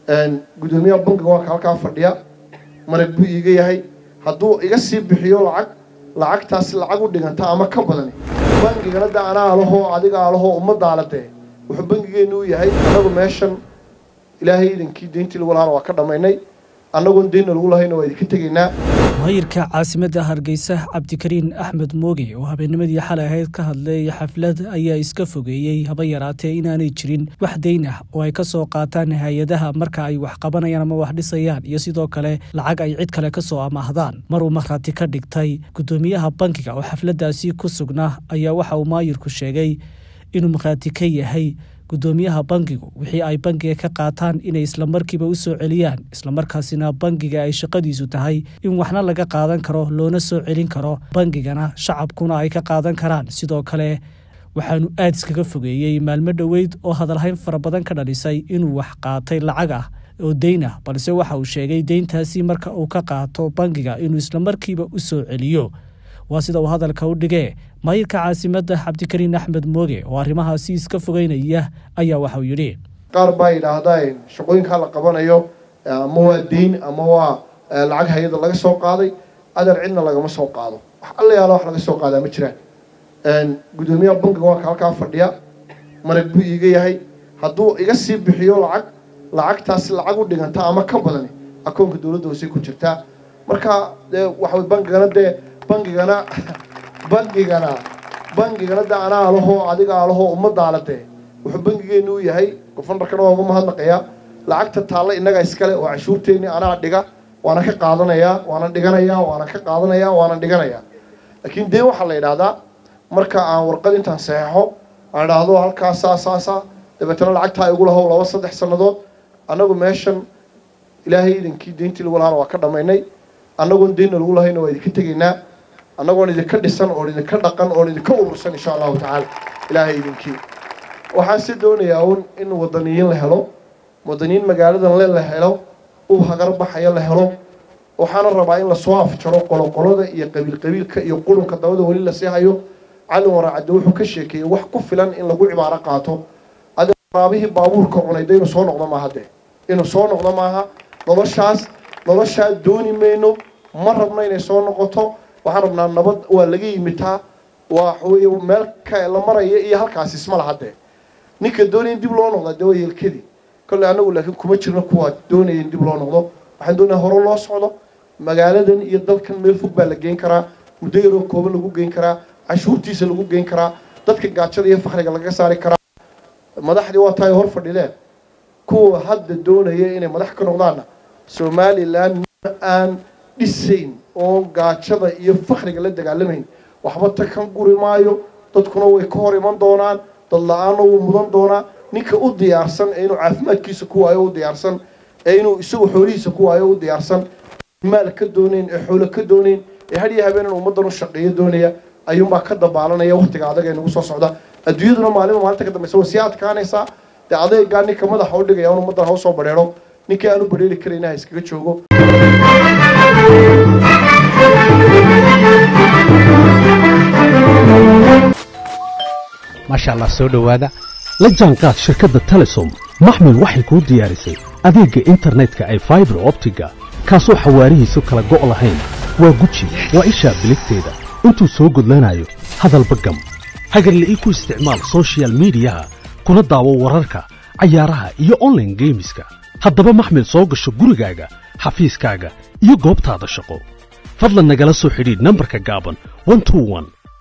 guddoomiyaha bankiga waa ka halkaa fadhiya marag buu iiga yahay hadduu iga sii bixiyo lacag lacagtaasi lacag u dhiganta ama ka badani bangigana de anaa alahoo adiga alahoo ummaddaala dee wuxuu bangigeenu u yahay annagu meeshan ilaahay idankii deyntii lagu lahaana waa ka dhammaynay annagoon deynna lagu lahayna waa idinka tegaynaa maayirka caasimadda hargeysa cabdikariin axmed mooge oo habeennimadii xalay ahayd ka hadlay xaflad ayaa iska fogeeyey haba yaraatee inaanay jirin wax deyn ah oo ay ka soo qaataan hay-adaha marka ay wax qabanayaan ama wax dhisayaan iyo sidoo kale lacag ay cid kale ka soo amaahdaan mar uu markhaati ka dhigtay guddoomiyaha bankiga oo xafladdaasi ku sugnaa ayaa waxa uu maayirku sheegay inuu markhaati ka yahay guddoomiyaha bankigu wixii ay bankiga ka qaataan inay islamarkiiba u soo celiyaan islamarkaasina bankiga ay shaqadiisu tahay in waxna laga qaadan karo loona soo celin karo bankigana shacabkuna ay ka qaadan karaan sidoo kale waxaanu aad iskaga fogeeyey maalmo dhoweyd oo hadalhayn fara badan ka dhalisay inuu wax qaatay lacag ah oo deyn ah balse waxa uu sheegay deyntaasi marka uu ka qaato bankiga inuu islamarkiiba u soo celiyo waa sida uu hadalka u dhigee maayirka caasimadda cabdikariin axmed mooge oo arrimahaasi iska fogeynaya ayaa waxauu yidhi qaar baa yidhaahdaa shaqooyinkaa la qabanayo ama waa deyn ama waa lacag hay-ada laga soo qaaday adeer cidna lagama soo qaado wax alla yaala wax laga soo qaadaa ma jiraan guddoomiyaha bankiga waa ka halkaa fadhiya marag buu iiga yahay hadduu iga sii bixiyo lacag lacagtaasi lacag u dhiganta ama ka badani akoonka dowladda hoosey ku jirtaa marka dee waxaway bankigana dee bangigana bangigana bangigana de anaa alahoo adiga alahoo ummaddaala dee wuxuu bangigeenu u yahay gofanarkana waa uga mahadnaqayaa lacagta taalla innaga iskale oo cashuurteeni anaa dhiga waana ka qaadanayaa waana dhiganayaa waana ka qaadanayaa waana dhiganayaa laakiin dee waxaa la yidhaahdaa marka aan warqad intaan saxeixo aan idhaahdo halkaas saa saasaa dabeetana lacagtaa igu lahow laba saddex sannadood annagu meeshan ilaahay idankii deyntii lagu lahaana waa ka dhammaynay annagoon deynna lagu lahayna waa idinka tegaynaa annagoon idinka dhisan oon idinka dhaqan oon idinka urursan insha allahu tacaala ilaahay idinkii waxaan si doonayaa un in wadaniyiin la helo wadaniyiin magaaladan le la helo uu hagar baxaya la helo waxaana rabaa in lasoo afjaro qoloqolada iyo qabiil qabiilka iyo qurunka dabada weli lasii hayo calin waraacadde wuxuu ka sheekeeyey wax ku filan in lagu cibaaro qaato adi raabihii baabuurka cunay de inuu soo noqdo maaha de inuu soo noqdo maaha noloshaas noloshaa dooni mayno ma rabno inay soo noqoto waxaan rabnaa nabad waa laga yimitaa waa waxaweye meel ka la maraya iyo halkaas isma laha dee ninka doonaya in dib loo noqdaa dee waa yeelkadii kolley annagu laakiin kuma jirno kuwaa doonaya in dib loo noqdo waxaan doonaya hore loo socdo magaaladan iyo dalkan meel fog baa la geyn karaa muddo yaroo kooban lagu geyn karaa cashuurtiisa lagu geyn karaa dadka gaajada iyo fakriga lagaga saari karaa madaxdii waa tahay hor fadhideen kuwa hadda doonaya inay madax ka noqdaanna somalilan aan dhisayn oo gaajada iyo fakriga la dagaalamayn waxba ta kan guri maayo dadkuna way ka hor iman doonaan dad la-aanna wuu mudan doonaa ninka u diyaarsan ee inuu caafimaadkiisa ku waayo u diyaarsan ee inuu isagu xoolihiisa ku waayo u diyaarsan maal ka doonayn ee xoolo ka doonayn ee hadhiyo habeenan ummaddan u shaqeeyo doonaya ayuunbaa ka dabaalanaya waktiga adag ee nagu soo socda adduunyaduna maalinba maalinta ka dambaysa way sii adkaanaysaa dee adeegaa ninka madaxa u dhigaya un ummaddan ha usoo badheero ninkii aan u badheeri karayna ha iskaga joogo maasha allah soo dhowaada la jaanqaad shirkadda telesom maxmil waxay kuu diyaarisay adeegga internetka ay faibar optiga kaasoo xawaarihiisu kala go' lahayn waa guji waa ishaa biligteeda intuu soo gudlanayo hadalba gam hagarle ii ku isticmaal sochial midiyaha kuna daawo wararka cayaaraha iyo onlaine geemiska haddaba maxmil soo gasho gurigaaga xafiiskaaga iyo goobtaada shaqo fadlan nagala soo xidhiidh nambarka gaaban